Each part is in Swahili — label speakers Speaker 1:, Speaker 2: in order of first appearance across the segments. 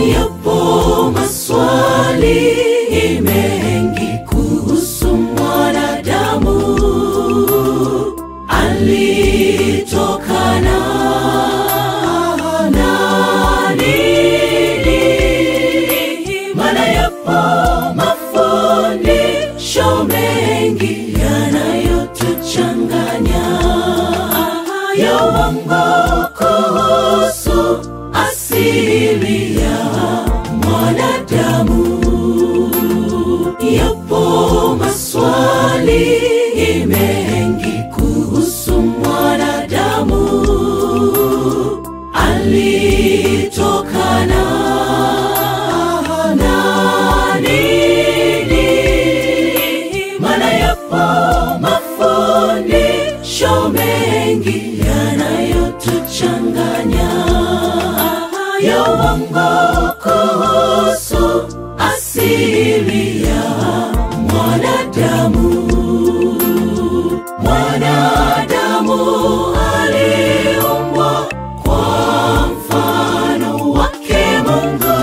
Speaker 1: Yapo maswali mengi kuhusu mwanadamu, alitokana na nini? Maana yapo mafundisho mengi yanayotuchanganya ya uongo kuhusu asili ya mwanadamu. Yapo maswali mengi kuhusu mwanadamu, alitokana na nini? Maana yapo mafundisho mengi yanayotuchanganya ya uongo kuhusu asili ya mwanadamu. Mwanadamu aliumbwa kwa mfano wake Mungu,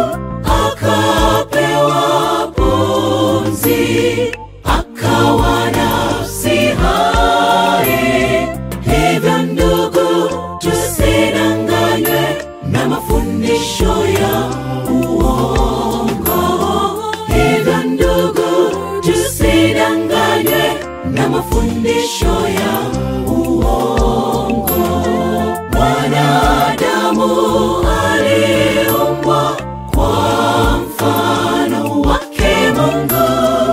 Speaker 1: akapewa pumzi, akawa nafsi hai. Hivyo ndugu, tusidanganywe na mafundisho ya uongo. Hivyo ndugu, tusidanganywe na mafundisho ya uongo. Mwanadamu aliumbwa kwa mfano wake Mungu,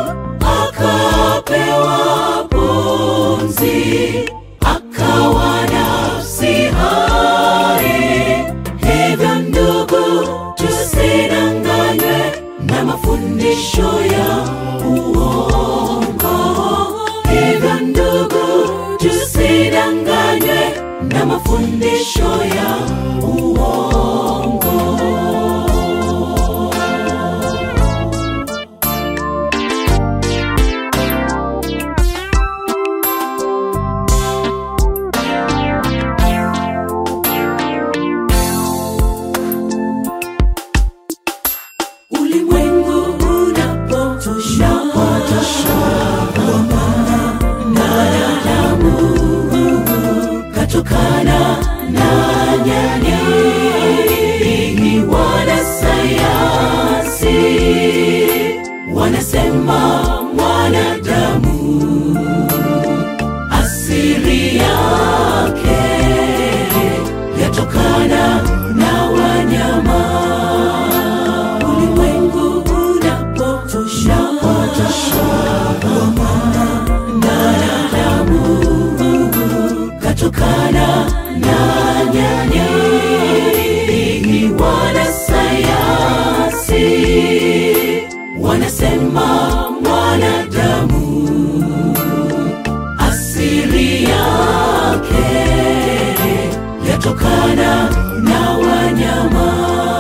Speaker 1: akapewa pumzi, akawa nafsi hai. Hivyo ndugu, tusidanganywe na mafundisho ya uongo. Hivyo ndugu, tusidanganywe na mafundisho ya uongo. Ulimwengu unapotosha kwamba mwanadamu katokana na nyani. Wanasayansi wanasema mwanadamu asili yake yatokana na wanyama ulimwengu unapotosha kwamba mwanadamu katokana na nyani. Wanasayansi wanasema mwanadamu asili yake yatokana na wanyama.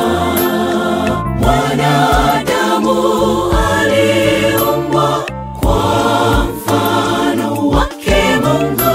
Speaker 1: Mwanadamu aliumbwa kwa mfano wake Mungu,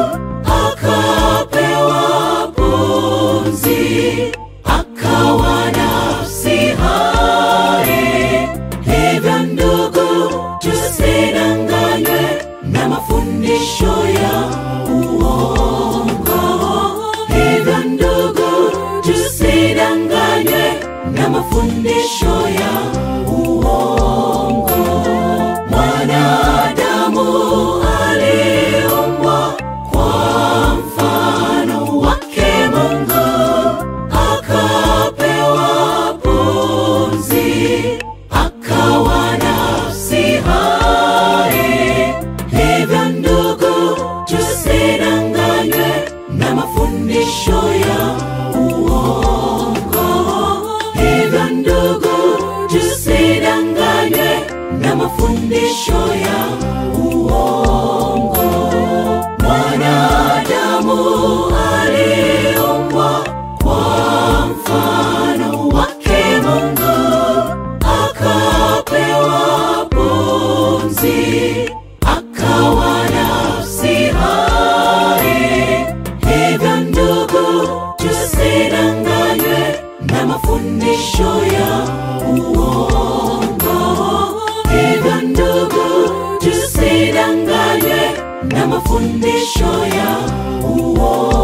Speaker 1: akapewa pumzi, akawa nafsi hai. Hivyo ndugu, tusidanganywe na mafundisho ya uongo. Hivyo ndugu, tusidanganywe na mafundisho ya uongo. Mwanadamu aliumbwa kwa mfano wake Mungu, akapewa pumzi, akawa nafsi hai. Hivyo ndugu, tusidanganywe na mafundisho ya uongo. Hivyo ndugu, tusidanganywe na mafundisho ya uongo. Mwanadamu aliumbwa kwa mfano wake Mungu, akapewa pumzi, akawa nafsi hai. Hivyo ndugu, tusidanganywe na mafundisho ya usidanganywe na mafundisho ya uongo